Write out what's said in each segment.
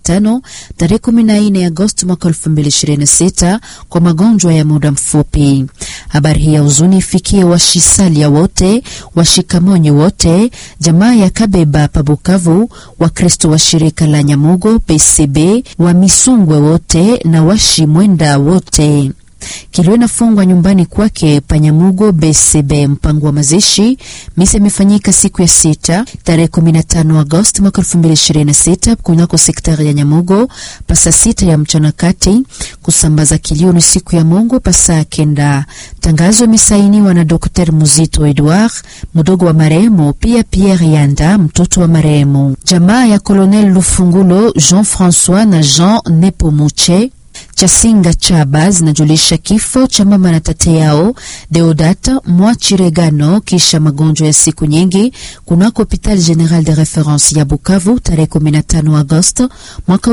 Jumatano tarehe 14 Agosti mwaka 2026 kwa magonjwa ya muda mfupi. Habari hii ya huzuni ifikie washisalia wote, washikamonyi wote, jamaa ya Kabeba pa Bukavu, Wakristo wa shirika la Nyamugo PCB, wa Misungwe wote na washimwenda wote. Kilio inafungwa nyumbani kwake Panyamugo BCB. Mpango wa mazishi misa imefanyika siku ya sita tarehe 15 Agosti mwaka 2026 kunako sektari ya Nyamugo pasa sita ya mchana kati. Kusambaza kilio ni siku ya Mungu pasa kenda. Tangazo imesainiwa na Dr. Muzito Edouard mdogo wa marehemu, pia Pierre Yanda mtoto wa marehemu. Jamaa ya Colonel Lufungulo Jean François na Jean Nepomuche Chasinga Chaba zinajulisha kifo cha mama na tate yao Deodata Mwachiregano kisha magonjwa ya siku nyingi kunako Hopital General de Reference ya Bukavu tarehe 15 Agosto mwaka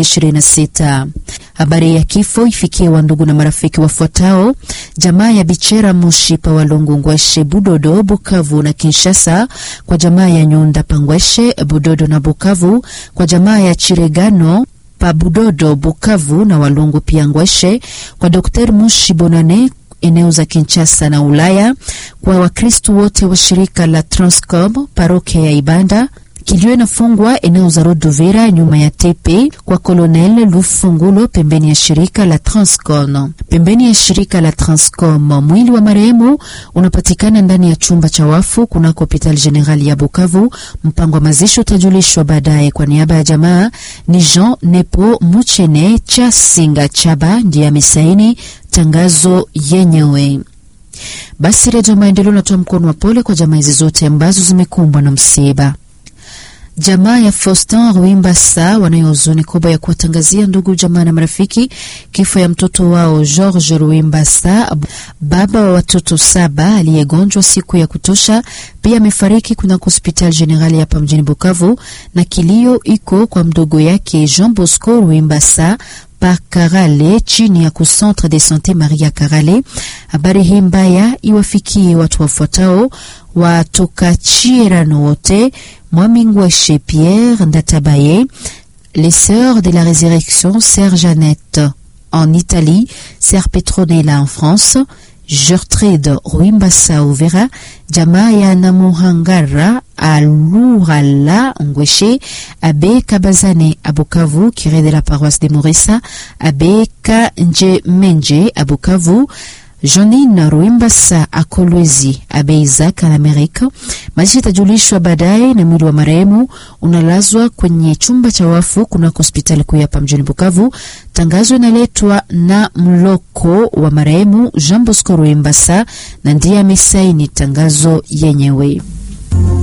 2026. Habari ya kifo ifikie wandugu na marafiki wafuatao: jamaa ya Bichera Mushi pa Walungu Ngweshe Budodo Bukavu na Kinshasa, kwa jamaa ya Nyunda Pangweshe Budodo na Bukavu, kwa jamaa ya Chiregano pa Budodo Bukavu na Walungu pia Ngweshe, kwa Dr. Mushi Bonane eneo za Kinshasa na Ulaya, kwa Wakristu wote wa shirika la Transcom parokia ya Ibanda. Kilio inafungwa eneo za Rodovera nyuma ya tepe kwa Colonel Lufungulo pembeni ya shirika la Transcom. Pembeni ya shirika la Transcom, mwili wa marehemu unapatikana ndani ya chumba cha wafu kunako Hopital General ya Bukavu. Mpango wa mazishi utajulishwa baadaye. Kwa niaba ya jamaa ni Jean Nepo Muchene cha Singa Chaba ndiye amesaini tangazo yenyewe. Basi Redio Maendeleo natoa mkono wa pole kwa jamaa hizi zote ambazo zimekumbwa na msiba. Jamaa ya Faustin Ruimbasa wanayo huzuni kubwa ya kuwatangazia ndugu jamaa na marafiki kifo ya mtoto wao George Ruimbasa, baba wa watoto saba aliyegonjwa siku ya kutosha. Pia amefariki kunako hospitali generali hapa mjini Bukavu, na kilio iko kwa mdogo yake Jean Bosco Ruimbasa pa Karale chini ya kucentre de sante Maria Karale. Habari hii mbaya iwafikie watu wafuatao watoka Chirano wote Mwamingweshe Pierre Ndatabaye, les sœurs de la résurrection Sœur Jeannette en Italie, Sœur Petronella en France, Gertrude Ruimbasa Uvera, jamaa ya Namuhangara Alurala Ngweshe, Abe Kabazane Abukavu, curé de la paroisse de Morissa, Abe Kanje Menje Abukavu, Jonine Ruimbasa Akolwezi Abe Isaac al Amerika. Mazishi itajulishwa baadaye, na mwili wa marehemu unalazwa kwenye chumba cha wafu kunako hospitali kuu hapa mjini Bukavu. Tangazo inaletwa na mloko wa marehemu Jean Bosco Ruimbasa na ndiye amesaini tangazo yenyewe.